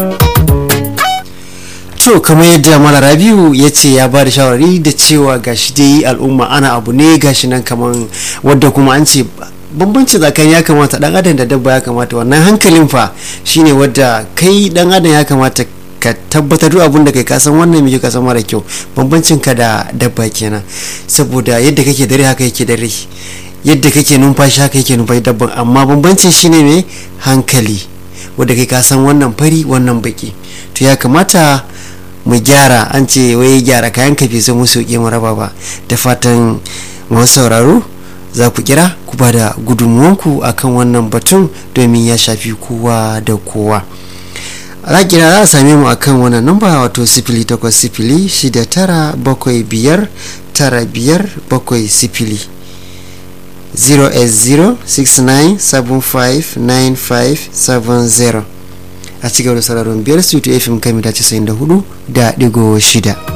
to kamar yadda mala rabiu ya ce ya ba da shawarari da cewa gashi dai al'umma ana abu ne gashi nan kamar wadda kuma an ce bambanci tsakanin ya kamata dan adam da dabba ya kamata wannan hankalin fa shine wadda kai dan adam ya kamata ka tabbatar duk abin da kai kasan wannan mai kasan mara kyau bambancin ka da dabba kenan saboda yadda kake dare haka yake dare yadda kake numfashi haka yake numfashi dabban amma bambancin shine ne hankali wadda kai kasan wannan fari wannan baki to ya kamata mu gyara an ce wai gyara kayan kafi sai mu sauke mu raba ba da fatan masu sauraro za ku kira ku ba da gudunmuwanku akan wannan batun domin ya shafi kowa da kowa a kira za a same mu akan wannan namba wato sifili takwas sifili shida tara bakwai biyar tara biyar bakwai sifili 08069759570 a cigaba da sauraron biyar su fm kami da 94 da digo shida